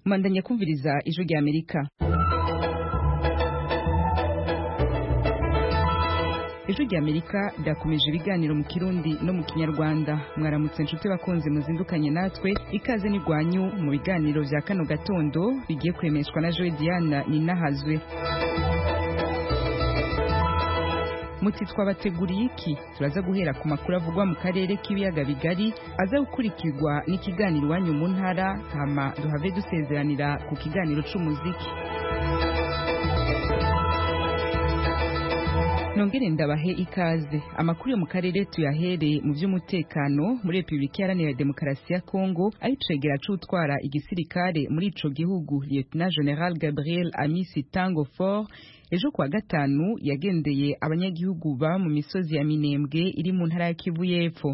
manda nyakubviriza ijwi ry'amerika ijwi ry'amerika ryakomeje ibiganiro mu kirundi no mu kinyarwanda mwaramutse inshuti bakunze muzindukanye natwe ikaze n'irwanyu mu biganiro bya kano gatondo bigiye kwemeshwa na joe diana ninahazwe muti twabateguriye iki turaza guhera ku makuru avugwa mu karere k'ibiyaga bigari aza gukurikirwa n'ikiganiro iwanyu mu ntara hama duhave dusezeranira ku kiganiro c'umuziki nongere ndabahe ikaze amakuru yo mu karere tuyahere mu by'umutekano muri repubulika iharanira demokarasi ya kongo ayicegera c'utwara igisirikare muri ico gihugu lieutenant general gabriel amisi tango fort ejo kuwa gatanu yagendeye abanyagihugu baba mu misozi ya minembwe iri mu ntara ya kivu y'epfo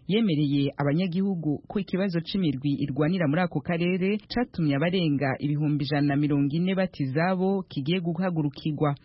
yemereye abanyagihugu ko ikibazo c'imirwi irwanira muri ako karere catumye abarenga ibihumbi ijana na mirongo ine bati zabo kigiye guhagurukirwa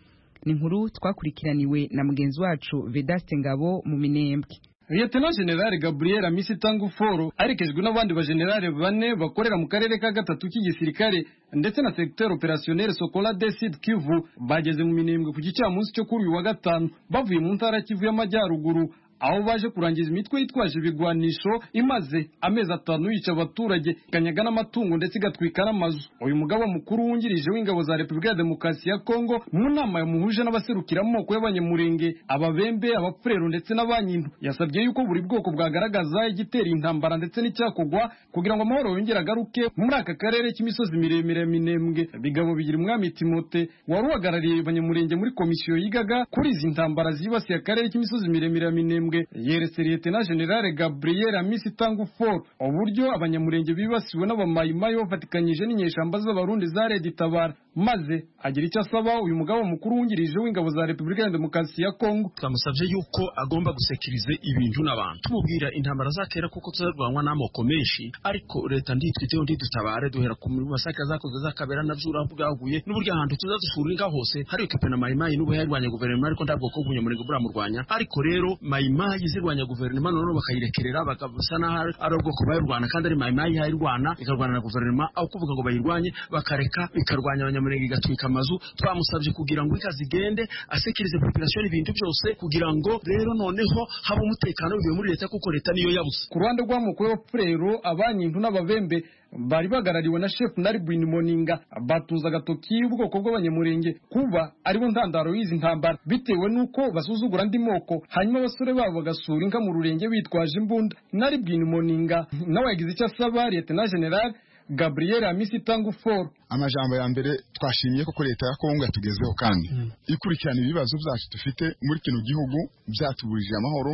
ni inkuru twakurikiraniwe na mugenzi wacu vedaste ngabo mu minembwe Lieutenant General Gabriel Amisi Tanguforo aherekejwe n'abandi bajenerali bane bakorera mu karere ka gatatu k'igisirikare ndetse na secteur opérationnel Sokola de Sud Kivu bageze mu minembwe ku gicamunsi cyo kuri uyu wa gatanu bavuye mu ntara Kivu y'amajyaruguru aho baje kurangiza imitwe yitwaje ibigwanisho imaze amezi atanu yica abaturage ikanyaga n'amatungo ndetse igatwika n'amazu uyu mugaba mukuru wungirije w'ingabo za repubulika ya demokarasi ya kongo mu nama yamuhuje n'abaserukira amoko y'abanyamurenge ababembe abapfurero ndetse n'abanyintu yasabye yuko buri bwoko bwagaragaza igitera intambara ndetse n'icyakogwa kugira ngo amahoro yongere agaruke muri aka karere k'imisozi miremire ya minembwe bigabo bigira umwami timote wari uhagarariye abanyamurenge muri komisiyo yigaga kuri izi ntambara zibasiye akarere k'imisozi miremire ya minembwe minembwe yeretse lieutenant general gabriel amisi tangufor uburyo abanyamurenge bibasiwe n'abamayimayi bafatikanyije n'inyeshamba z'abarundi za leta itabara maze agira icyo asaba uyu mugabo mukuru wungirije w'ingabo za repubulika ya demokarasi ya kongo twamusabye yuko agomba gusekiriza ibintu n'abantu tumubwira intambara azatera kuko tuzarwanwa n'amoko menshi ariko leta nditwiteho ndidutabare duhera ku masaka zakoze zakabera navyo urabwaguye n'uburyo ahantu tuzadusuringa hose hariyo kepe na mayimayi n'ubu yarwanya guverinoma ariko ntabwo ko umunyamurenge buramurwanya ariko rero mayimayi mayimayi zirwanya guverinoma noneho bakayirekerera bakabasa n'aho ari ubwoko bayirwana kandi ari mayimayi yayirwana ikarwana na guverinoma aho kuvuga ngo bayirwanye bakareka ikarwanya abanyamurenge igatwika amazu twamusabye kugira ngo inka zigende asekirize population ibintu byose kugira ngo rero noneho haba umutekano bivuye muri leta kuko leta niyo yabuze ku ruhande rw'amoko y'abapfurero abanyintu n'ababembe bari bagarariwe na chef Narbin Moninga batuza agatoki y'ubwoko bw'abanyamurenge kuba aribo ntandaro y'izi ntambara bitewe n'uko basuzugura andi moko hanyuma abasore babo bagasura inka mu rurenge bitwaje imbunda Narbin Moninga nawe yagize icyo asaba Lieutenant General Gabriel Amisi Tanguforo amajambo ya mbere twashimiye ko leta ya Kongo yatugezeho kandi mm. ikurikirana ibibazo byacu dufite muri kino gihugu byatuburije amahoro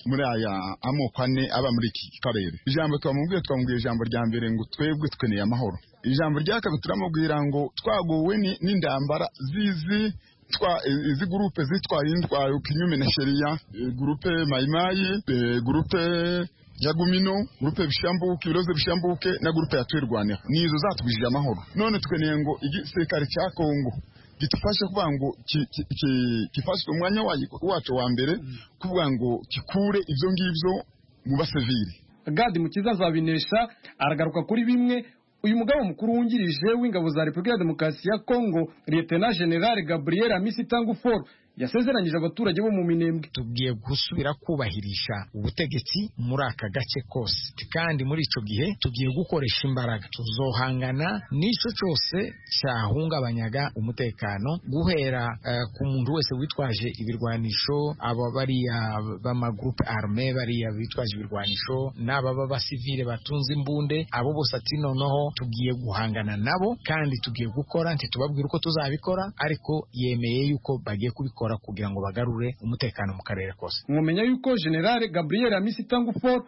muri aya amoko ane aba muri iki karere ijambo twamubwiye twamubwiye ijambo rya mbere ngo twebwe tweneye amahoro ijambo rya kabiri turamubwira ngo twagowe n'indambara zizi twa izi gurupe zitwaye indwayo kinyume na sheria gurupe mayimayi gurupe ya gumino grupe bishambuke ibiroze bishambuke na grupe ya twirwanira nizo zatubijije amahoro none tweneye ngo igisirikare cya Kongo gitufashe kuvuga ngo kifashe umwanya wacu wa mbere kuvuga ngo kikure ibyo ngibyo mu basivili Gadi Mukiza azabinesha aragaruka kuri bimwe uyu mugabo mukuru wungirije w'ingabo za Repubulika ya Demokarasi ya Kongo Lieutenant General Gabriel Amisi Tangufor yasezeranyije abaturage bo mu minembwe tugiye gusubira kubahirisha ubutegetsi muri aka gace kose kandi muri ico gihe tugiye gukoresha imbaraga tuzohangana n'ico cyose cyahungabanyaga umutekano guhera uh, ku muntu wese witwaje ibirwanisho aba bariya b'amagroupe arme bariya bitwaje ibirwanisho n'ababa basivile batunze imbunde abo bose ati noneho tugiye guhangana nabo kandi tugiye gukora ntitubabwira uko tuzabikora ariko yemeye yuko bagiye kubikora bakora kugira ngo bagarure umutekano mu karere kose mumenya yuko generale gabriel amisi tangufor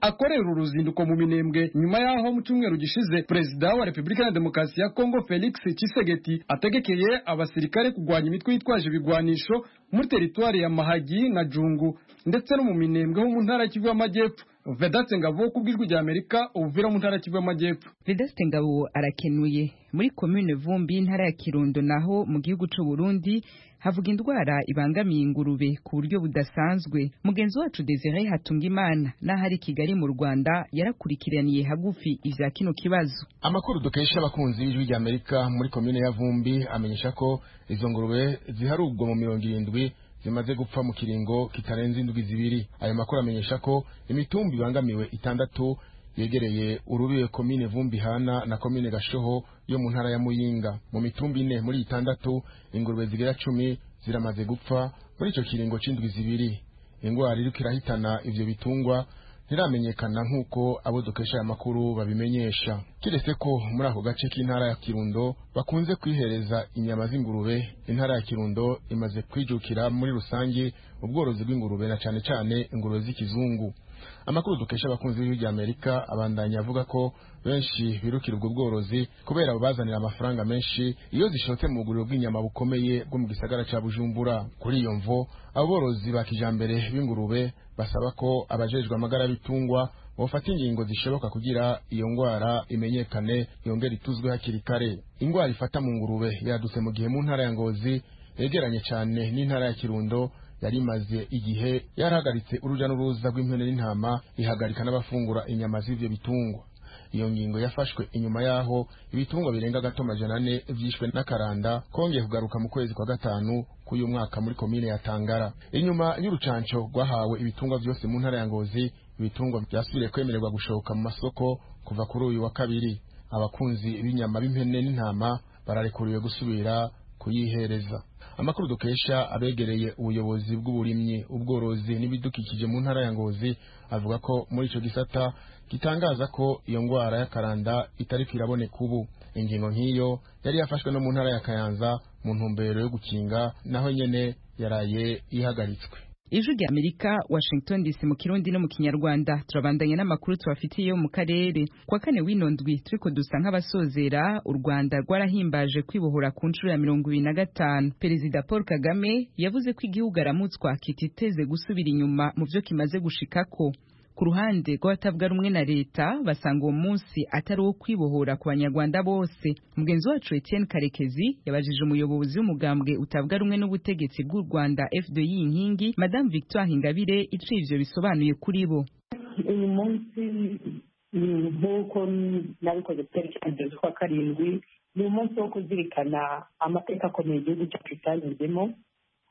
akorera uruzinduko mu minembwe nyuma y'aho mu cyumweru gishize perezida wa repubulika ya demokarasi ya kongo felix kisegeti ategekeye abasirikare kurwanya imitwe yitwaje ibigwanisho muri teritwari ya mahagi na jungu ndetse no mu minembwe ho mu ntara y'ikivu y'amajyepfo vedatse ngabo ku bw'ijwi rya amerika ubuvira mu ntara kivu y'amajyepfo vedeste ngabo arakenuye muri komine vumbi intara ya kirundo naho mu gihugu cy'u burundi havuga indwara ibangamiye ingurube ku buryo budasanzwe mugenzi wacu desire hatungimana n'aho ari i kigali mu rwanda yarakurikiraniye hagufi ivya kino kibazo amakuru dukesha abakunzi b'ijwi rya amerika muri komine ya vumbi amenyesha ko izo ngurube ziharugwa mu mirongo irindwi zimaze gupfa mu kiringo kitarenze indwi zibiri ayo makuru amenyesha ko imitumba ibangamiwe itandatu yegereye urubibe komine vumbi hana na komine gashoho yo mu ntara ya muyinga mu mitumba ine muri itandatu ingurube zigera cumi ziramaze gupfa muri icyo kiringo c'indwi zibiri ingwara iriko irahitana ivyo bitungwa ntiramenyekana nk'uko abo dukesha aya makuru babimenyesha keretse ko muri ako gace k'intara ya kirundo bakunze kwihereza inyama z'ingurube intara ya kirundo imaze kwijukira muri rusange ubworozi bw'ingurube na cane cane ingurube z'ikizungu amakuru dukesha abakunzi b'ibihugu bya amerika abandanya avuga ko benshi birukira ubwo bworozi kubera babazanira amafaranga menshi iyo zishotse mu buguriro bw'inyama bukomeye bwo mu gisagara cya bujumbura kuri iyo mvo aborozi ba kijambere b'ingurube basaba ko abajejwe amagara y'ibitungwa bafata ingingo zishoboka kugira iyo ngwara imenyekane yongere ituzwe hakiri kare ingwara ifata mu ngurube yadutse mu gihe mu ntara ya ngozi yegeranye cyane n'intara ya kirundo yari imaze igihe yarahagaritse uruja n'uruza rw'impene n'intama ihagarika n'abafungura inyama z'ivyo bitungwa iyo ngingo yafashwe inyuma yaho ibitungwa birenga gato majana ane vyishwe n'akaranda kongeye kugaruka mu kwezi kwa gatanu k'uyu mwaka muri komine ya tangara inyuma y'urucanco rwahawe ibitungwa vyose mu ntara ya ngozi ibitungwa vyasubiriye kwemererwa gushoka mu masoko kuva kuri uyu wa kabiri abakunzi b'inyama b'impene n'intama bararekuriwe gusubira kuyihereza amakuru dukesha abegereye ubuyobozi bw'uburimyi ubworozi n'ibidukikije mu ntara ya ngozi avuga ko muri icyo gisata gitangaza ko iyo ndwara y'akaranda itari iraboneka ubu ingingo nk'iyo yari yafashwe no mu ntara ya kayanza mu ntumbero yo gukinga naho nyene yaraye ihagaritswe ijwi rya amerika washington dc mu kirundi no mu kinyarwanda turabandanya n'amakuru tubafitiye yo mu karere kwa kane w'ino ndwi turiko dusa nk'abasozera u rwanda rwarahimbaje kwibohora ku nshuro ya mirongo ibiri na gatanu perezida paul kagame yavuze ko igihugu aramutswa kititeze gusubira inyuma mu byo kimaze gushikako ku ruhande rw'abatavuga rumwe na leta basanga uwo munsi atari uwo kwibohora ku banyarwanda bose mugenzi wacu etienne karekezi yabajije umuyobozi w'umugambwe utavuga rumwe n'ubutegetsi bw'u rwanda fdi inkingi madame victoire ingabire iciye ivyo bisobanuye kuri bo uyu munsi mm, nk'uko nabikoze twerekeje kwa karindwi ni umunsi wo kuzirikana amateka akomeye igihugu cyacu cyanyuzemo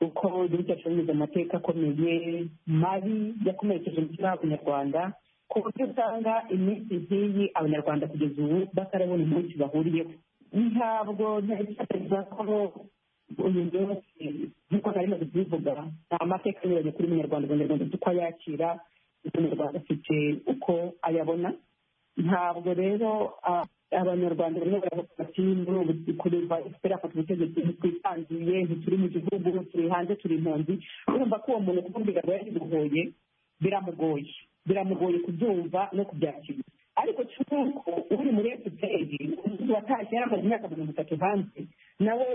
kuko igihugu cyacu cyanyuze amateka akomeye mabi yakomerekeje umutima w'abanyarwanda ku buryo usanga iminsi nk'iyi abanyarwanda kugeza ubu batarabona umunsi bahuriyeho ntabwo ntekereza ko uyu munsi nk'uko nari maze kubivuga ni amateka anyuranye kuri munyarwanda abanyarwanda uko ayakira umunyarwanda afite uko ayabona ntabwo rero abanyarwanda barimo baravuga bati kureba turafata ubutegetsi ntitwitangiye ntituri mu gihugu turi hanze turi impunzi urumva ko uwo muntu kumubwira ngo yaribohoye biramugoye biramugoye kubyumva no kubyakira ariko cy'uko uri muri efuperi umuntu watashye yari amaze imyaka mirongo itatu hanze nawe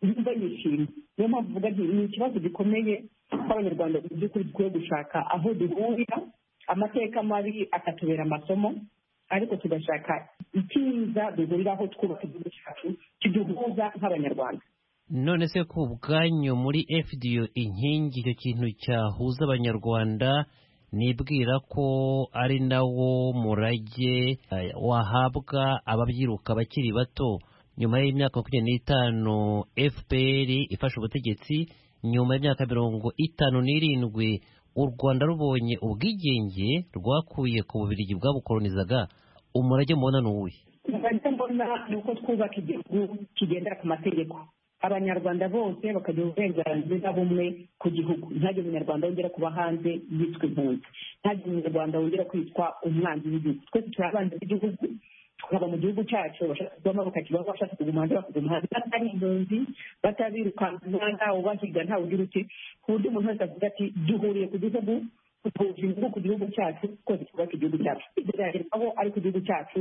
yumva yishimye niyo mpamvu uvuga nti ni ikibazo gikomeye kw'abanyarwanda mu by'ukuri dukwiye gushaka aho duhurira amateka mabi akatubera amasomo ariko tugashaka icyiza duhuriraho twubaka igihugu cyacu kiduhuza nk'abanyarwanda none se ku bwanyu muri fdo inkingi icyo kintu cyahuza abanyarwanda nibwira ko ari nawo murage wahabwa ababyiruka bakiri bato nyuma y'imyaka makumyabiri n'itanu fpr ifashe ubutegetsi nyuma y'imyaka mirongo itanu n'irindwi u rwanda rubonye ubwigenge rwakuye ku bubirigi bwabukoronizaga umurage mubona ni uwuhe umurage mbona ni uko twubaka igihugu kigendera ku mategeko abanyarwanda bose bakagira uburenganzira bumwe ku gihugu ntihagire umunyarwanda wongera kuba hanze yitwa impunzi ntihagire umunyarwanda wongera kwitwa umwanzi w'igihugu twese turi abanzi b'igihugu tukaba mu gihugu cyacu abashaka kubamo bakakibaho abashaka kuguma hanze bakaguma hanze batari impunzi batabirukankana ntawe ubahiga ntawe ugira uti ku buryo umuntu wese avuga ati duhuriye ku gihugu duhuje inyungu ku gihugu cyacu twese twubaka igihugu cyacu ibyo ariko igihugu cyacu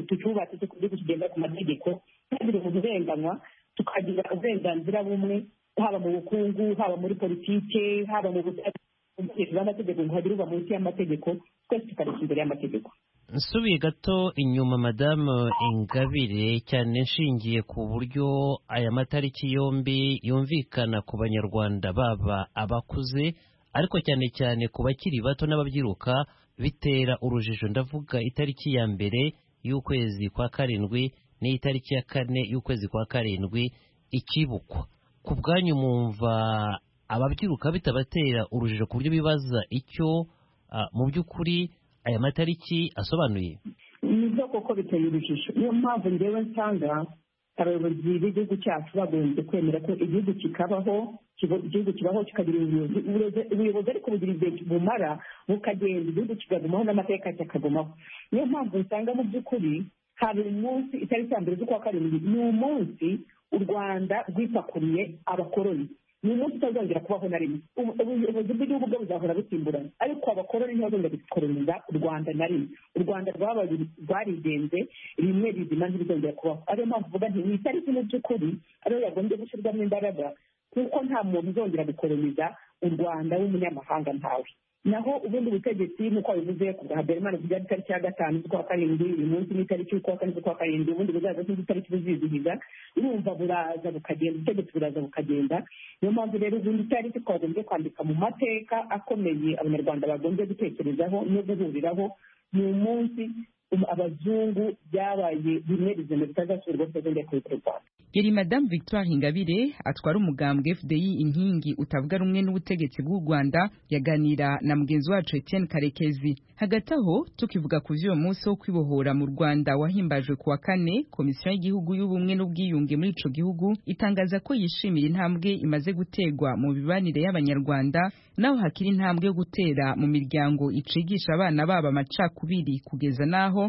tucyubatse ku gihugu kigenda ku mategeko ntihagire umuntu urenganywa tukagira uburenganzira bumwe haba mu bukungu haba muri politike haba mu butabera umutekereza w'amategeko ntihagira uba munsi y'amategeko twese tukareka imbere y'amategeko nsubiye gato inyuma madamu ingabire cyane nshingiye ku buryo aya matariki yombi yumvikana ku banyarwanda baba abakuze ariko cyane cyane ku bakiri bato n'ababyiruka bitera urujijo ndavuga itariki ya mbere y'ukwezi kwa karindwi n'itariki ya kane y'ukwezi kwa karindwi ikibukwa ku bwanyu mwumva ababyiruka bitabatera urujijo ku buryo bibaza icyo ah, mu by'ukuri aya matariki asobanuye ni byo koko biteye urujijo niyo mpamvu ngewe nsanga abayobozi b'igihugu cyacu bagombye kwemera ko igihugu kikabaho kiba- igihugu kibaho kikagira ubuyobozi Ubuyobozi- ubuyobozi ariko bugira igihe bumara bukagenda igihugu kigagumaho n'amateka kikagumaho niyo mpamvu usanga mu by'ukuri hari umunsi itariki ya mbere z'ukwa karindwi ni umunsi u rwanda rwipakuriye abakoroni ni umunsi utazongera kubaho na rimwe Ubu- ubuyobozi bw'igihugu bwo buzahora busimburana ariko abakoroni ntibazongera gukoroniza u rwanda na rimwe u rwanda rwabaye rwarigenze rimwe rizima ntibizongera kubaho ariyo mpamvu uvuga nti ni itariki mu by'ukuri ariyo yagombye gushyirwamo imbaraga kuko nta muntu uzongera gukoroniza u rwanda w'umunyamahanga ntawe naho ubundi butegetsi nk'uko wabivuze ku bwa habyarimana kugira itariki ya gatanu z'ukwa karindwi uyu munsi n'itariki y'ukwa kane z'ukwa karindwi ubundi buzaza n'itariki buzizihiza urumva buraza bukagenda ubutegetsi buraza bukagenda niyo mpamvu rero izindi tariki twagombye kwandika mu mateka akomeye abanyarwanda bagombye gutekerezaho no guhuriraho ni umunsi um- abazungu byabaye bimwe rizima bitazasubirwa bitazongera kubikora u rwanda yari madamu victoire ingabire atwara umugambwe fdi inkingi utavuga rumwe n'ubutegetsi bw'u rwanda yaganira na mugenzi wacu etienne karekezi hagati aho tukivuga ku vy'uwo munsi wo kwibohora mu rwanda wahimbajwe ku wa kane komisiyo y'igihugu y'ubumwe n'ubwiyunge muri ico gihugu itangaza ko yishimira intambwe imaze gutegwa mu mibanire y'abanyarwanda naho hakiri intambwe yo gutera mu miryango icigisha abana babo amacakubiri kugeza n'aho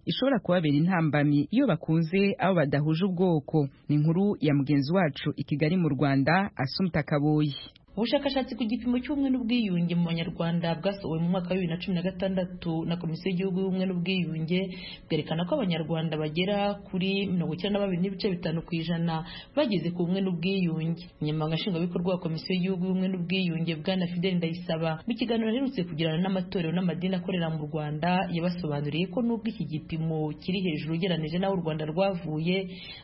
ishobora kubabera intambamyi iyo bakunze abo badahuje ubwoko ni inkuru ya mugenzi wacu i kigali mu rwanda asumta kaboyi ubushakashatsi ku gipimo cy'ubumwe n'ubwiyunge mu banyarwanda bwasohowe mu mwaka wa bibiri na cumi na gatandatu na komisiyo y'igihugu y'ubumwe n'ubwiyunge bwerekana ko abanyarwanda bagera kuri mirongo icyenda na babiri n'ibice bitanu ku ijana bageze ku bumwe n'ubwiyunge umunyamabanga nshingwabikorwa wa komisiyo y'igihugu y'ubumwe n'ubwiyunge bwana fideli ndayisaba mu kiganiro aherutse kugirana n'amatorero n'amadini akorera mu rwanda yabasobanuriye ko nubwo iki gipimo kiri hejuru ugereranije n'aho u rwanda rwavuye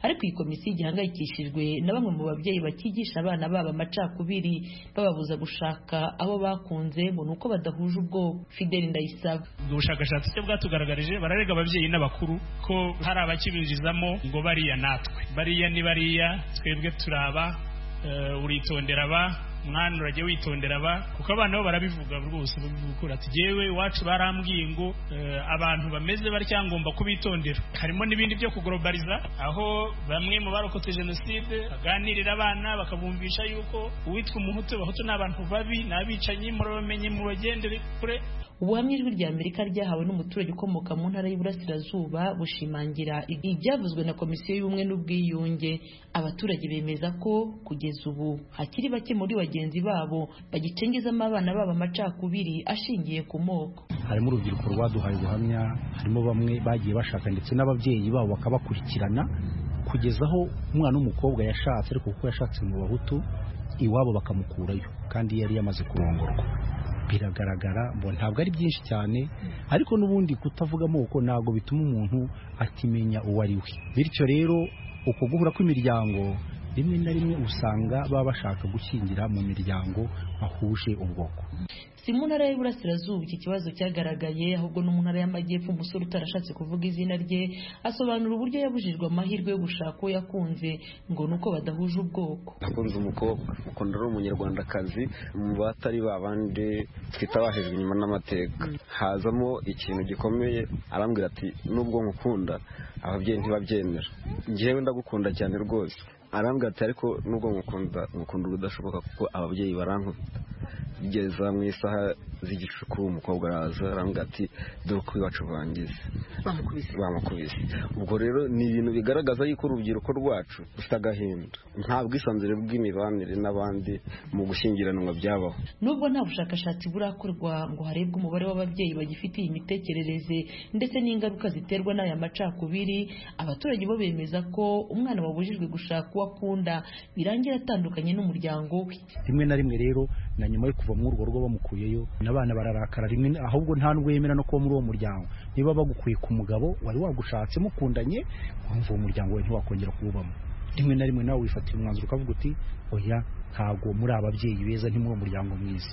ariko iyi komisiyo igihangayikishijwe na bamwe mu babyeyi bakigisha abana babo amacakubiri bababuza gushaka abo bakunze ngo ni uko badahuje ubwoko fideli ndayisaba ubwo bushakashatsi icyo bwatugaragarije bararega ababyeyi n'abakuru ko hari abakibirizamo ngo bariya natwe bariya ni bariya twebwe turaba eh, uritondera ba mwana urajya witondera ba kuko abana bo barabivuga rwose babivugura ati jyewe iwacu barambwiye ngo eh, abantu bameze batya ngomba kubitondera harimo n'ibindi byo kuglobaliza aho bamwe mu barokotse jenoside baganirira abana bakabumvisha yuko uwitwa umuhutu abahutu ni abantu babi ni abicanyi murabamenye mubagendere kure ubuhamya ijwi rya amerika ryahawe n'umuturage ukomoka mu ntara y'iburasirazuba bushimangira ibyavuzwe na komisiyo y'ubumwe n'ubwiyunge abaturage bemeza ko kugeza ubu hakiri bake muri bagenzi babo bagicengezamo abana babo amacakubiri ashingiye ku moko harimo urubyiruko rwaduhaye ubuhamya harimo bamwe bagiye bashaka ndetse n'ababyeyi babo bakabakurikirana kugeza aho umwana w'umukobwa yashatse ariko kuko yashatse mu bahutu iwabo bakamukurayo kandi yari yamaze kurongorwa biragaragara ngo ntabwo ari byinshi cyane ariko n'ubundi kutavuga amoko ntabwo bituma umuntu atimenya uwo ari we bityo rero uko guhura kw'imiryango rimwe na rimwe usanga baba bashaka gushyingira mu miryango bahuje ubwoko si mu ntara y'iburasirazuba iki kibazo cyagaragaye ahubwo no mu ntara y'amajyepfo umusore utarashatse kuvuga izina rye asobanura uburyo yabujijwe amahirwe yo gushaka uwo yakunze ngo ni uko badahuje ubwoko nakunze umukobwa kuko ari umunyarwandakazi mu batari babandi twita abahejwe inyuma n'amateka hazamo ikintu gikomeye arambwira ati nubwo nkukunda ababyeyi ntibabyemera njyewe ndagukunda cyane rwose arambwira ati ariko nubwo nkukunda nkukunda ubudashoboka kuko ababyeyi barankunda bigeza mu isaha z'igishuku umukobwa araza arambwira ati dore uko iwacu bangize bamukubise ubwo rero ni ibintu bigaragaza yuko urubyiruko rwacu rufite agahinda nta bwisanzure bw'imibanire n'abandi mu gushyingiranwa byabaho nubwo nta bushakashatsi burakorwa ngo harebwe umubare w'ababyeyi bagifite iyi mitekerereze ndetse n'ingaruka ziterwa n'aya macakubiri abaturage bo bemeza ko umwana wabujijwe gushaka uwo akunda birangira atandukanye n'umuryango we rimwe na rimwe rero na nyuma yo kuva muri urwo rugo bamukuyeyo n'abana bararakara rimwe ahubwo nta n'ubwo yemera no kuba muri uwo muryango niba bagukuye ku mugabo wari wagushatse mukundanye wumva uwo muryango we ntiwakongera kuwubamo rimwe na rimwe nawe wifatira umwanzuro ukavuga uti oya ntabwo muri ababyeyi beza ntimuri umuryango mwiza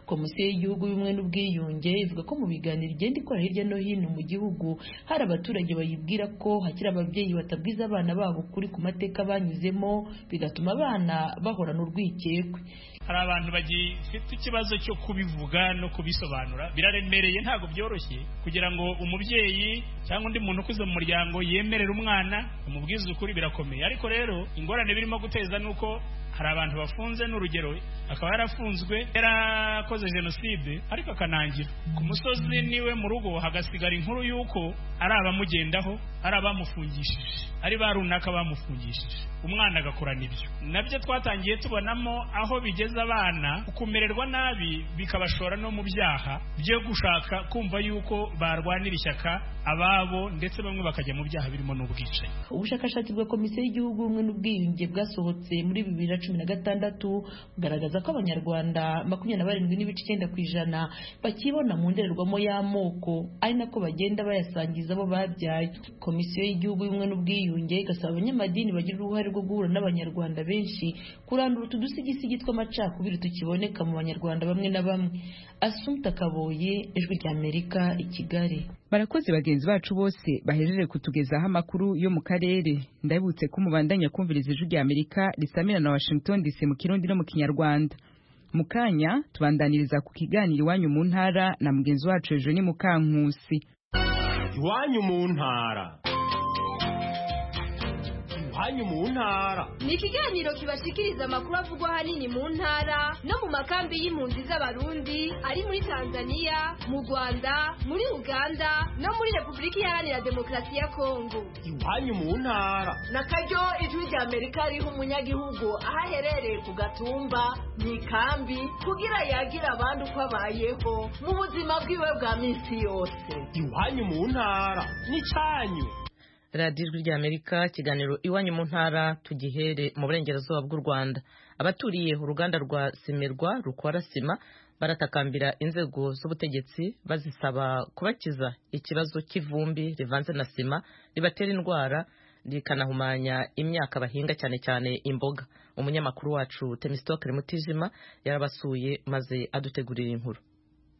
komisiyo y'igihugu y'ubumwe n'ubwiyunge ivuga ko mu biganiro igenda ikora hirya no hino mu gihugu hari abaturage bayibwira ko hakiri ababyeyi batabwiza abana babo ukuri ku mateka banyuzemo bigatuma abana bahorana urwikekwe hari abantu bagifite ikibazo cyo kubivuga no kubisobanura biraremereye ntabwo byoroshye kugira ngo umubyeyi cyangwa undi muntu ukuze mu muryango yemerere umwana amubwize ukuri birakomeye ariko rero ingorane birimo guteza ni uko hari abantu bafunze n'urugero akaba yarafunzwe yarakoze jenoside ariko akanangira ku musozi niwe mu rugo hagasigara inkuru y'uko ari abamugendaho ari abamufungishije ari ba runaka bamufungishije umwana agakora n'ibyo nabyo twatangiye tubonamo aho bigeza abana kumererwa nabi bikabashora no mu byaha byo gushaka kumva yuko barwanira ishyaka ababo ndetse bamwe bakajya mu byaha birimo n'ubwicanyi ubushakashatsi bwa komisiyo y'igihugu ubumwe n'ubwiyunge bwasohotse muri bibiri na cumi na gatandatu bugaragaza ko abanyarwanda makumyabiri na barindwi n'ibice icyenda ku ijana bakibona mu ndorerwamo y'amoko ari nako bagenda bayasangiza abo babyaye komisiyo y'igihugu y'ubumwe n'ubwiyunge igasaba abanyamadini bagira uruhare rwo guhura n'abanyarwanda benshi kurandura utu dusigisigi tw'amacakubiri tukiboneka mu banyarwanda bamwe na bamwe asumta kaboye ijwi ry'amerika i kigali barakoze bagenzi bacu bose bahejeje kutugezaho amakuru yo mu karere ndabibutse ko umubandanya kumviriza ijwi ry'amerika risamira na washington dc mu kirundi no mu kinyarwanda mu kanya tubandaniriza ku kiganiro iwanyu mu ntara na mugenzi wacu hejuru ni mukankusi iwanyu mu ntara iwanyu mu ntara ni ikiganiro kibashikiriza amakuru avugwa ahanini mu ntara no mu makambi y'impunzi z'abarundi ari muri tanzania mu rwanda muri uganda no muri repubulika iharanira demokarasi ya kongo iwanyu mu ntara na karyo ijwi rya amerika riha umunyagihugu aho aherereye ku gatumba mu ikambi kugira yagira abandi uko abayeho mu buzima bwiwe bwa minsi yose iwanyu mu ntara n'icyanyu radiyo ijwi rya amerika ikiganiro iwanyu mu ntara tugihere mu burengerazuba bw'u rwanda abaturiye uruganda rwa simirwa rukora sima baratakambira inzego z'ubutegetsi bazisaba kubakiza ikibazo cy'ivumbi rivanze na sima ribatera indwara rikanahumanya imyaka bahinga cyane cyane imboga umunyamakuru wacu temisitokere mutijima yarabasuye maze adutegurira inkuru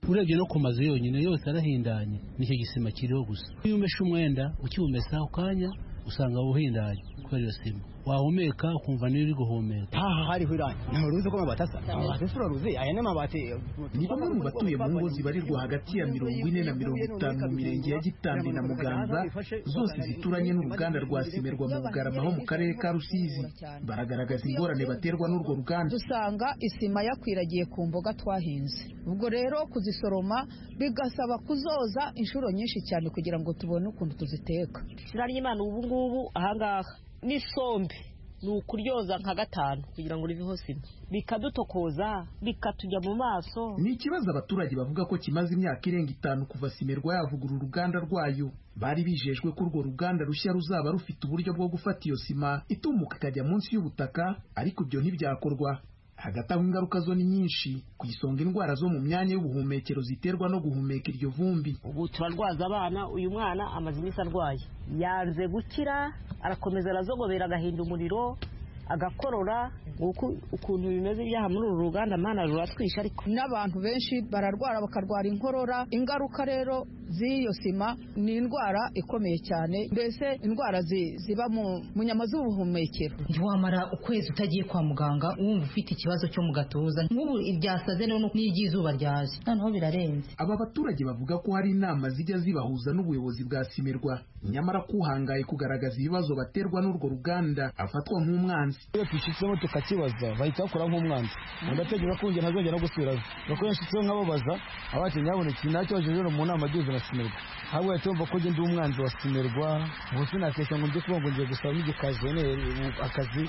urebye no ku mazu yonyine yose arahindanye nicyo gisima kiriho gusa iyo umeshe umwenda ukiwumesa ako kanya usanga wuhindanye kubera iyo sima wahumeka ukumva niyo uri guhumeka aha hariho irangi ntabwo ruzi ko amabati asa amabati asa uraruzi aya ni amabati ni bamwe mu batuye mu ngo zibarirwa hagati ya mirongo ine na mirongo itanu mu mirenge ya gitambi na muganza zose zituranye n'uruganda rwa simerwa mu bugarama ho mu karere ka rusizi baragaragaza ingorane baterwa n'urwo ruganda dusanga isima yakwiragiye ku mboga twahinze ubwo rero kuzisoroma bigasaba kuzoza inshuro nyinshi cyane kugira ngo tubone ukuntu tuziteka ry'imana ubu ngubu ahangaha n'isombe ni ukuryoza nka gatanu kugira ngo riveho sima bikadutokoza bikatujya mu maso ni ikibazo abaturage bavuga ko kimaze imyaka irenga itanu kuva simerwa yavugurura uruganda rwayo bari bijejwe ko urwo ruganda rushya ruzaba rufite uburyo bwo gufata iyo sima itumuka ikajya munsi y'ubutaka ariko ibyo ntibyakorwa hagati aho ingaruka zo ni nyinshi ku isonga indwara zo mu myanya y'ubuhumekero ziterwa no guhumeka iryo vumbi ubu turarwaza abana uyu mwana amaze iminsi arwaye yanze gukira arakomeza arazogobera agahinda umuriro agakorora ukuntu bimeze ibyaha muri uru ruganda mwana ruratwisha ariko n'abantu benshi bararwara bakarwara inkorora ingaruka rero z'iyo sima ni indwara ikomeye cyane mbese indwara zi- ziba mu nyama z'ubuhumekero ntiwamara ukwezi utagiye kwa muganga wumva ufite ikibazo cyo mu gatuza nk'ubu ibyasaze noneho n'iry'izuba ryaje noneho birarenze aba baturage bavuga ko hari inama zijya zibahuza n'ubuyobozi bwa simirwa nyamara ko uhangaye kugaragaza ibibazo baterwa n'urwo ruganda afatwa nk'umwanzi iyo twishyitsemo tukakibaza bahita bakora nk'umwanzi ndatekereza ko njye ntazongera no gusubirayo kuko iyo nshyitseho nkababaza abacu nyabonetse nacyoje rero mu nama agize na simerwa ahubwo yahita yumva ko njye ndi umwanzi wa simerwa ubu sinakesha ngo njye kuba ngo ngiye gusaba n'igikazi none ubu akazi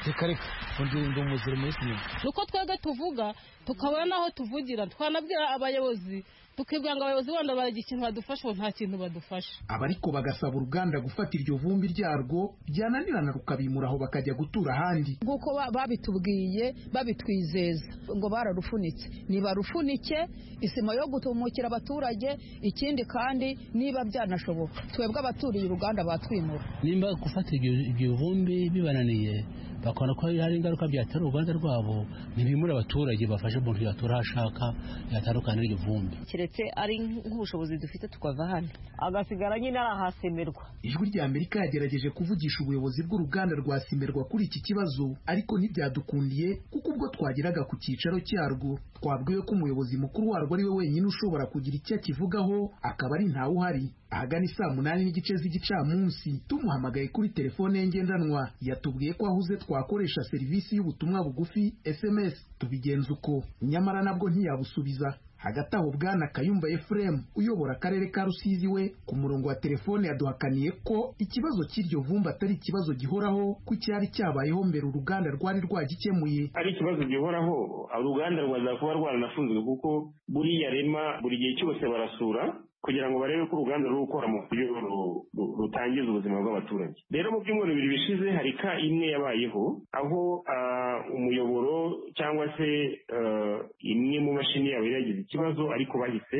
rekareka ngo ndi ndi umuziro muri simerwa uko twebwe tuvuga tukabona n'aho tuvugira twanabwira abayobozi tukibwira ngo abayobozi wenda baragira ikintu badufasha ubu nta kintu badufasha aba ariko bagasaba uruganda gufata iryo vumbi ryarwo ryananirana rukabimura aho bakajya gutura ahandi nk'uko ba- babitubwiye babitwizeza ngo bararufunitse nibarufunike isima yo gutumukira abaturage ikindi kandi niba byanashoboka twebwe abaturiye uruganda batwimura nimba gufata ibyo ibyo bivumbi bibananiye bakabona ko hari ingaruka byatera uruganda rwabo ntibimure abaturage bafashe umuntu yatura aho ashaka yatandukana n'iryo vumbi keretse ari nk'ubushobozi dufite tukava hano agasigara nyine ari ahasemerwa ijwi rya amerika yagerageje kuvugisha ubuyobozi bw'uruganda rwa simerwa kuri iki kibazo ariko ntibyadukundiye kuko ubwo twageraga ku cyicaro cyarwo twabwiwe ko umuyobozi mukuru warwo ari we wenyine ushobora kugira icyo akivugaho akaba ari ntawe uhari ahagana isaa munani n'igice z'igicamunsi tumuhamagaye kuri telefone ye ngendanwa yatubwiye ko ahuze twakoresha serivisi y'ubutumwa bugufi sms tubigenza uko nyamara nabwo ntiyabusubiza hagati aho bwana kayumba efuremu uyobora akarere ka rusizi we ku murongo wa telefone yaduhakaniye ko ikibazo cy'iryo vumbi atari ikibazo gihoraho ko cyari cyabayeho mbere uruganda rwari rwagikemuye ari ikibazo gihoraho uruganda rwaza kuba rwaranafunzwe kuko buriya rema buri gihe cyose barasura kugira ngo barebe ko uruganda ruri gukora mu buryo ru- ru- rutangiza ubuzima bw'abaturage rero mu byumweru bibiri bishize hari ka imwe yabayeho aho ah, umuyoboro cyangwa se ah, imwe mu mashini yabo yari yagize ikibazo ariko bahise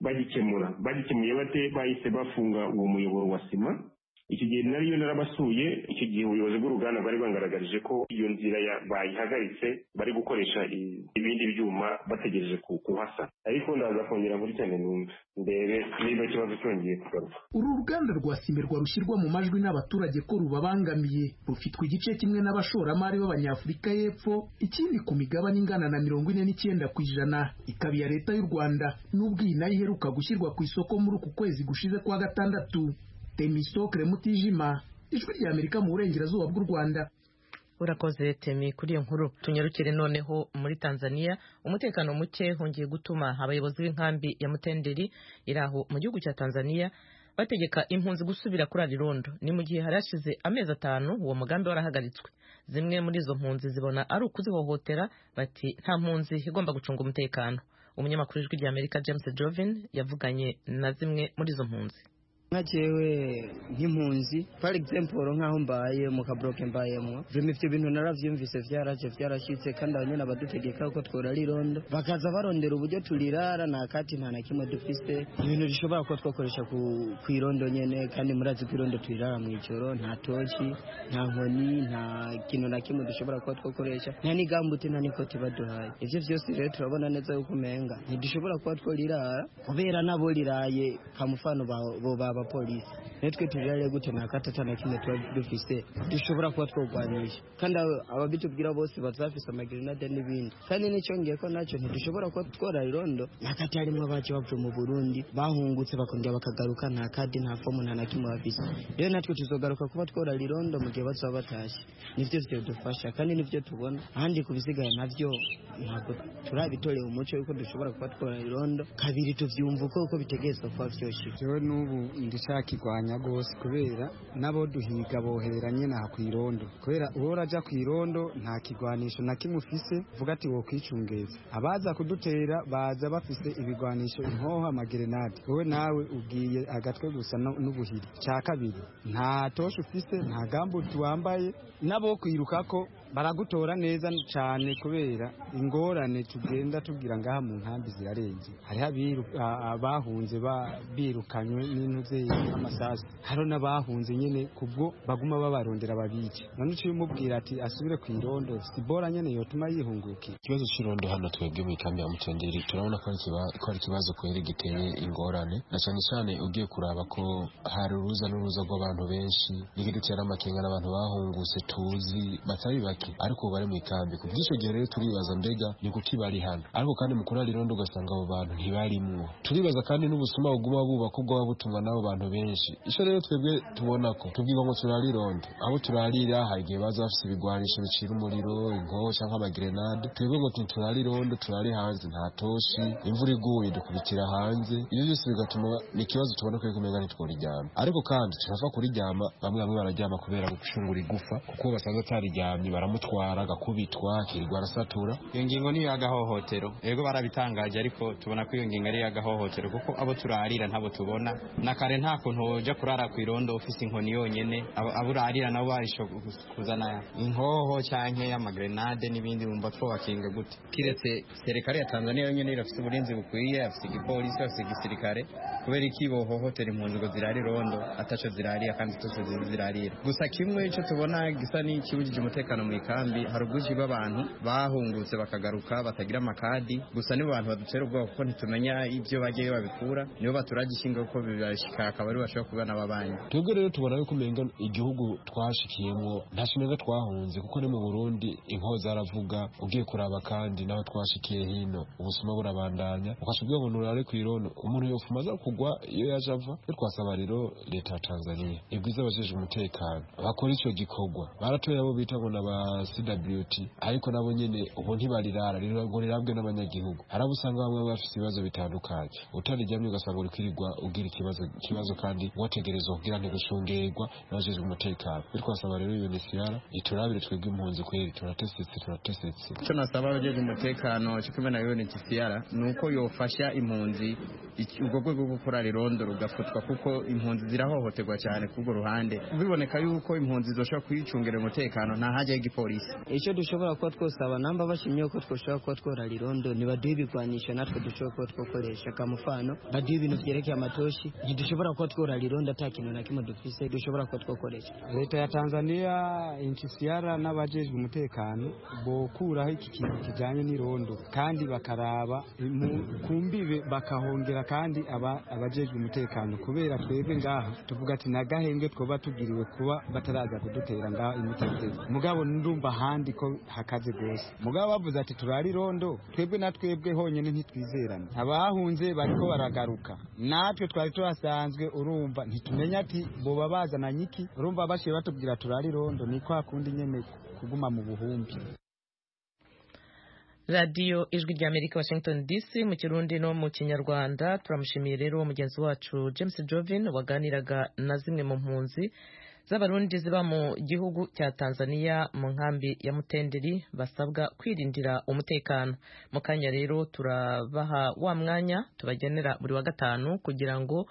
bagikemura bagikemuye bate bahise bafunga uwo muyoboro wa sima iki gihe nariyo narabasuye icyo gihe ubuyobozi bw'uruganda bwari bwangaragarije ko iyo nzira ya- bayihagaritse bari gukoresha i- ibindi byuma bategereje ku- kuhasa ariko ndaza kongera muri cyane numve ndebe niba ikibazo cyongeye kugaruka uru ruganda rwa simerwa rushyirwa mu majwi n'abaturage ko rubabangamiye rufitwe igice kimwe n'abashoramari b'abanyafurika y'epfo ikindi ku migabane ingana na mirongo ine n'icyenda ku ijana ikaba iya leta y'u rwanda n'ubwo iyi nayo iheruka gushyirwa ku isoko muri uku kwezi gushize kwa gatandatu temisitokire mutijima ijwi rya amerika mu burengerazuba bw'u rwanda urakoze temi kuri iyo nkuru tunyarukire noneho muri tanzania umutekano muke hongeye gutuma abayobozi b'inkambi ya mutenderi iri aho mu gihugu cya tanzania bategeka impunzi gusubira kuri arirondo ni mu gihe hari hashize amezi atanu uwo mugambi warahagaritswe zimwe muri izo mpunzi zibona ari ukuzihohotera bati nta mpunzi igomba gucunga umutekano umunyamakuru w'ijwi rya amerika james jovin yavuganye na zimwe muri izo mpunzi nka jewe nk'impunzi for example nk'aho mbaye mu kaboroke mbayemo vima ibyo bintu narabyumvise byaraje byarashyitse kandi aba nyine abadutegeka ko tworara irondo bakaza barondera uburyo turirara nta kati nta na kimwe dufise ibintu dushobora kuba twakoresha ku, ku irondo nyine kandi murazi ko irondo turirara mu ijoro nta toki nta nkoni nta kintu na kimwe dushobora kuba twakoresha nta n'igambuti nta n'ikoti baduhaye ibyo byose rero turabona neza yuko umenga ntidushobora kuba twarirara kubera nabo riraye kamufano ba- bo ba abapolisi natwe turare gute nta kata atana kimwe tuba dufise dushobora kuba twogwanyije kandi abo- ababitubwira bose bazafise amagirinade n'ibindi kandi n'icyongeye ko nacyo ntidushobora kuba twora irondo nta kati harimo abacu bavuye mu burundi bahungutse bakongera bakagaruka nta kadi nta fomu nta na kimwe bafise rero natwe tuzogaruka kuba twora irondo mu gihe bazaba batashye nivyo vyodufasha kandi nivyo tubona ahandi ku bisigaye navyo ntabwo turabitoreye umuco yuko dushobora kuba twora irondo kabiri tuvyumva uko uko bitegerezwa kuba vyoshye jewe n'ubu ndishakirwanya rwose kubera n'abo duhiga bohera nyine aha ku irondo kubera uwo uraja ku irondo nta kigwanisho na kimwe ufise vuga ati wokwicungeza abaza kudutera baza bafise ibigwanisho inkoho amagerenade wowe nawe ubwiye agatwe gusa no- n'ubuhiri cya kabiri nta toshe ufise nta gambuti wambaye n'abo kwirukako baragutora neza cyane kubera ingorane tugenda tubwira ngaha mu nkambi zirarenze hariho abiru- a- abahunze ba- birukanywe n'intuzi amasasu hariho n'abahunze nyine kubwo baguma babarondera babica none uciye umubwira ati asubire ku irondo sibora nyine yotuma yihungukira ikibazo cy'irondo hano twebwe mu ikambi ya mutenderi turabona ko ari ikiba- ko ari ikibazo kwera giteye ingorane na cyane cyane ugiye kuraba ko hari uruza n'uruza rw'abantu benshi n'igihe dutera amakenga n'abantu bahungutse tuzi batari bake ariko ubu bari mu ikambi ku bw'icyo gihe rero turibaza mbega ni kuki bari hano ariko kandi mu kurara irondo ugasanga abo bantu ntibarimwo turibaza kandi n'ubusuma buguma bubaka ubwo buba butumwa n'abo bantu benshi icyo rero twebwe tubona ko tubwirwa ngo turare irondo abo turarira hari igihe baza bafite ibigwanisho bicira umuriro inkoho cyangwa amagrenade twebwe ngo ntiturare irondo turare hanze nta toshi imvura iguye dukubitira hanze ibyo byose bigatuma ni ikibazo tubona ko kumenya ntitworijyama ariko kandi turapfa kuriryama bamwe bamwe bararyama kubera gucungura igufa kuko basanga atariryamye baramutwara agakubitwa akirirwa arasatura iyo ngingo ni iy'agahohotero yego barabitangaje ariko tubona ko iyo ngingo ari iy'agahohotero kuko abo turarira ntabo tubona na kare nta kuntu wajya kurara ku irondo ufite inkoni yonyine abo abo urarira nabo barisho kuzana inkoho cyangwa y'amagrenade n'ibindi bumva twobakinga gute kiretse serikare ya tanzania yonyine irafite uburinzi bukwiye afite igipolisi afite igisirikare kubera iki bohohotera impunzi ngo zirare irondo ataco zirarira kandi tutose zirarira gusa kimwe icyo tubona gisa n'ikibujije umutekano mu ikambi hari ubwinshi bw'abantu bahungutse bakagaruka batagira amakadi gusa nibo bantu badutera ubwoba kuko ntitumenya ibyo bagiye babikura nibo baturaga ishinga kuko bibashika akaba ari bashobora kuba n'ababanyi twebwe rero tubona yuko umenga igihugu twashikiyemo nta kintu twahunze kuko ni mu burundi inkoho zaravuga ugiye kuraba kandi n'aho twashikiye hino ubusuma burabandanya ukaca ubwira ngo nurare ku irondo umuntu yofuma aza kugwa iyo yaje ava twe twasaba rero leta ya tanzania ibwiza abajejwe umutekano bakora icyo gikorwa baratoye abo bita ngo n'aba cwt ariko nabo nyene ubu ntibarirara rero ngo rirabwe n'abanyagihugu hari abo usanga bamwe bafite ibibazo bitandukanye utariryamye ugasanga uri kwirirwa ugira ikibazo ikibazo kandi wategerezwa kugira ntigushungerwa n'abajejwe umutekano bityo twasaba rero unisiyara iturabire twebwe impunzi kweri turatesetse turatesetse icyo nasaba abajeje umutekano cyo kumena yone kisiyara ni uko yofasha impunzi iki- ubwo rwego rwo gukora rirondo rugafatwa kuko impunzi zirahohoterwa cyane k'ubwo ruhande biboneka yuko impunzi zoshobora kwicungira umutekano nta hajyaho igipolisi icyo dushobora kuba twosaba namba bashimye ko twashobora kuba tworara irondo ntibaduhe ibigwanisho natwe dushobora kuba twakoresha kamufano baduhe ibintu byerekeye amatoshi ntidushobora kuba tworara irondo ata kintu na kimwe dufise dushobora kuba twakoresha leta ya tanzania incisiara n'abajejwe umutekano bokuraho iki kintu kijyanye n'irondo kandi bakaraba mu- ku mbibe bakahongera kandi aba- abajejwe umutekano kubera twebwe ngaha tuvuga ati nagahenge twoba tugiriwe kuba bataraza kudutera ngaha imitego mugabo ndumva ahandi ko hakaze rwose mugabo bavuze ati turare irondo twebwe na twebwe honyine ntitwizerane abahunze bariko baragaruka natwe twari tuhasanzwe urumva ntitumenya ati boba bazananye iki urumva bashiye batubwira turare irondo ni kwa kundi nyene kuguma mu buhumbi radiyo ijwi rya amerika washington dc mu kirundi no mu kinyarwanda turamushimiye rero mugenzi wacu james jovin waganiraga na zimwe mu mpunzi z'abarundi ziba mu gihugu cya tanzania mu nkambi ya mutenderi basabwa kwirindira umutekano mu kanya rero turabaha wa mwanya tubagenera buri wa gatanu kugira ngo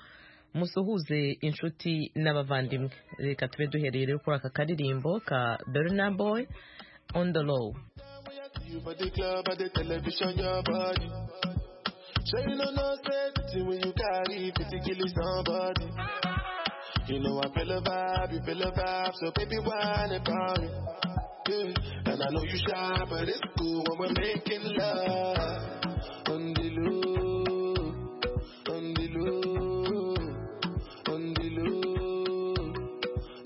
musuhuze inshuti n'abavandimwe reka tube duhereye rero kuri aka karirimbo ka berna boy on the low You for the club or the television, your body. Sure you know no safety when you carry physically somebody. You know I feel a vibe, you feel a vibe, so baby whine about it. Yeah. And I know you shy, but it's cool when we're making love. On the low, on the low, on the low,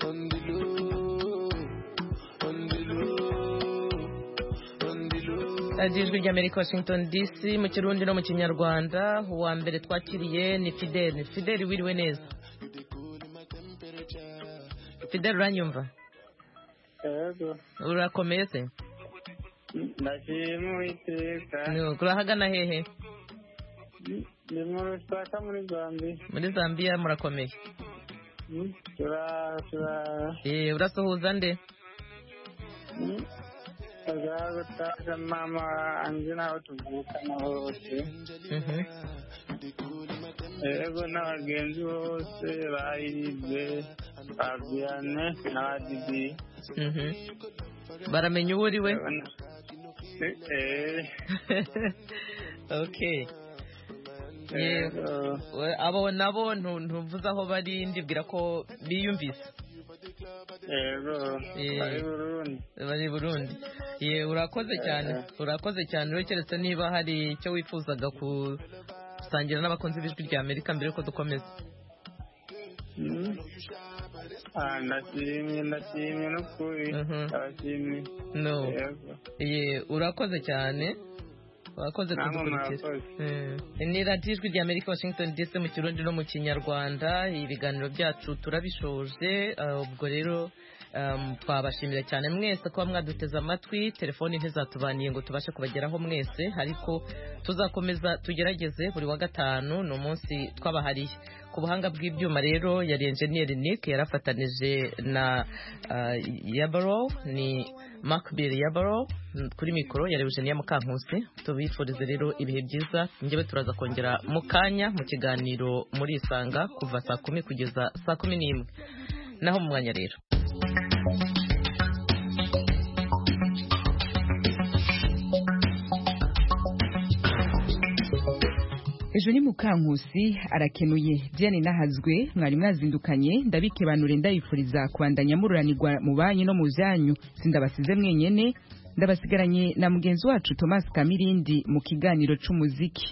on the low, on the low. radiyo ijwi rya amerika washington dc mu kirundi no mu kinyarwanda uwa mbere twakiriye ni fideli fideli wiriwe neza fideli uranyumva Yego, urakomeye se ndashima Uwiteka. Ni- urahagana hehe Ndi mu Lusaka muri Zambia. muri zambia murakomeye Mm, Turaho, turaho. Eh, urasuhuza nde Mm, Turaho gutaha mama wanjye n'aho tuvukana hose. Mhm. ego n'abagenzi bose ba iribe abiyane n'abadidi baramenya uwo uri we eee okay yego We- abo nabo ntu- ntuvuze aho bari ndibwira ko biyumvise ego Eh. bari burundi bari i burundi ye urakoze cyane urakoze cyane rero keretse niba hari icyo wifuzaga gusangira n'abakunzi b'ijwi rya amerika mbere yuko dukomeza Mm. Ah, ndashimye ndashimye n'ukuri ndabashimye no Yego. ye urakoze cyane urakoze Namwe kudukurikira murakoze. Eh, ni radiyo ijwi rya amerika washington dc mu kirundi no mu kinyarwanda ibiganiro byacu turabishoje ah, ubwo rero um, twabashimira cyane mwese kuba mwaduteze amatwi telefoni ntizatubaniye ngo tubashe kubageraho mwese ariko tuzakomeza tugerageze buri wa gatanu ni umunsi twabahariye ku buhanga bw'ibyuma rero yari enjeniyeri nick yarafatanije na uh, yabaro ni macbill yabaro mm, kuri mikoro yari eugenia mukankusi tubifurize rero ibihe byiza njyewe turaza kongera mu kanya mu kiganiro muri isanga kuva saa kumi kugeza saa kumi n'imwe naho mu mwanya rero ejo ni mukankusi arakenuye byane nahazwe mwari mwazindukanye ndabikebanure ndabifuriza kubandanya mururanirwa mu banyi no mu byanyu sindabasize mwenyene ndabasigaranye na mugenzi wacu thomas kamirindi mu kiganiro c'umuziki